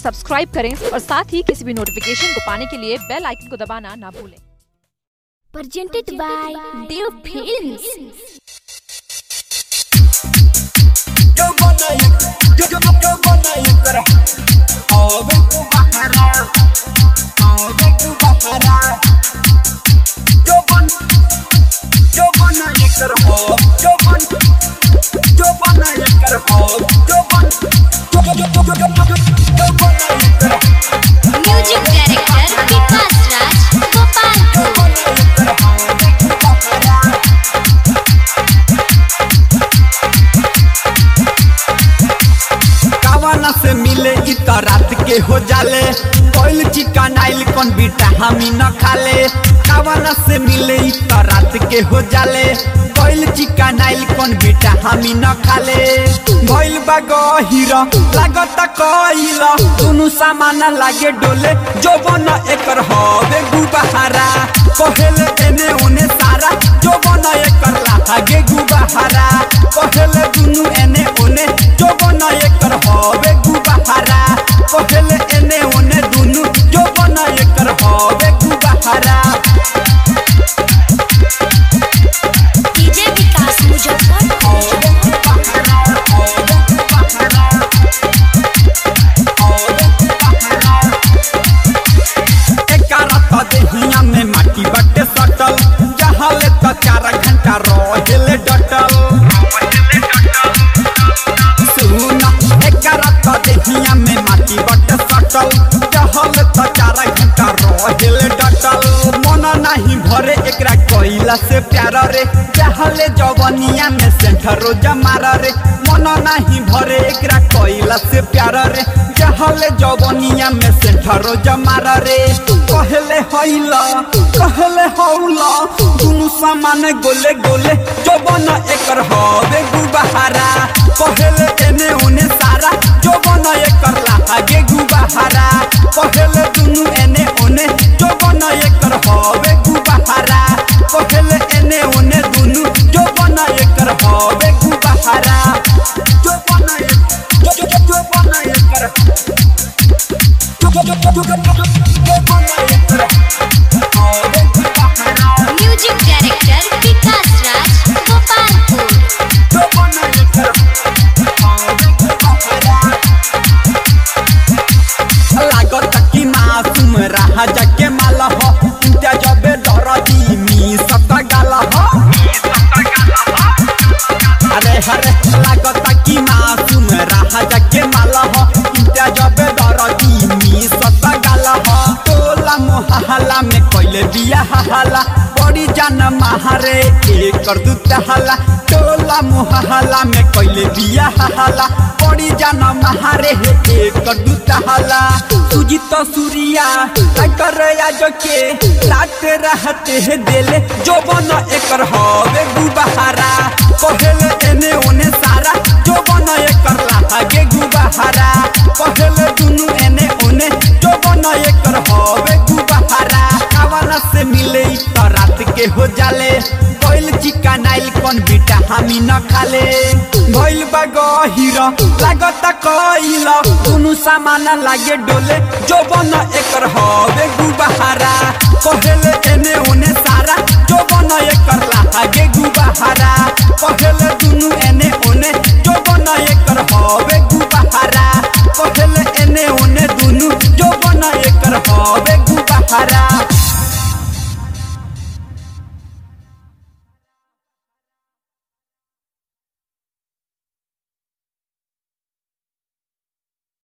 Subscribe करें और साथ ही किसी भी नोटिफिकेशन को पाने के लिए बेल आइकन को दबाना ना भूलें presented by Dev Films. Yo बनाई yo yo yo बनाई कर आवे तू बहरा आवे तू बहरा जो बन जो बनाई कर हो जो बन जो बनाई कर हो जो बन जो जो जो जो जो जो बनाई कर Music director Vikas Raj Gopalpur. जो बनाई कर आवे तू बहरा कावाना से मिले इ त रात के हो जाले कोइल चिकन आइल कौन बीटा हमी न खाले कावाना से मिले इ त रात के हो जाले कोइल चिकन आइल कौन बीटा हमी न खाले भइल बा गहिर लागत कइल दुनु सामान लागे डोले जो बन एकर हवे गुबहारा कहेले एने ओने सारा जो बन एकर लागे गुबहारा कहेले दुनु एने ओने जो बन एकर हवे गुबहारा कहेले एने ओने दुनु जो बन एकर हवे गुबहारा DJ Vikas Mujaffarpur. हवे गुबहारा हवे गुबहारा हवे गुबहारा एकारा त देहिया में माटी बटे सटल जहले त चार घंटा रहेले डटल सुना एकारा त देहिया में माटी बटे सटल जहले त चार घंटा रहेले डटल मन नाही भरे एकरा कइला से प्यार रे जहले जवनिया में सेंठरो जमार रे मन नाही भरे एकरा कइला से प्यार रे जहले जवनिया में सेंठरो जमार रे कहले हइला कहले हौला दुनु सामान गोले गोले जवन एकर हवे गुबहारा कहले एने ओने सारा जवन एकर लागे गुबहारा कहले दुनु एने ओने जवन एकर हवे गुबहारा कहले एने ओने दुनु जवन एकर हवे गुबहारा जवन एक जो जो जो जवन एकर जो जो जो जो जो जवन एकर हवे गुबहारा Music director Vikas Raj Gopalpur. जवन एकर हवे गुबहारा लागत कि मासूम रहा जके माल हो इंत्या जबे दरदी मी सत गाल हो अरे हरे लागत कि मासूम रहा जके माल हो इंत्या जबे दरदी मी सत गाल हो टोला मोहल्ला में कोइले बिया हला बड़ी जान महारे एकर दुता हला टोला मोहल्ला में कोइले बिया हला बड़ी जान महारे हे एकर दुता हला तुझी तो सूर्या कर आज के रात रहते है देले जो बन एकर हवे गुबहारा कहले एने ओने सारा जो बन एकर लागे गुबहारा कहले दुनु एने ओने जो बन एकर हवे गुबहारा कावाला से मिले इ त रात के हो जाले कोइल चिकन आइल कौन बीटा हमी न खाले भइल बा गहिर लागत कइल दुनु सामान लागे डोले जो बन एकर हवे गुबहारा कहले एने ओने सारा जो बन एकर लागे गुबहारा कहले दुनु एने ओने जो बन एकर हवे गुबहारा कहले एने ओने दुनु जो बन एकर हवे गुबहारा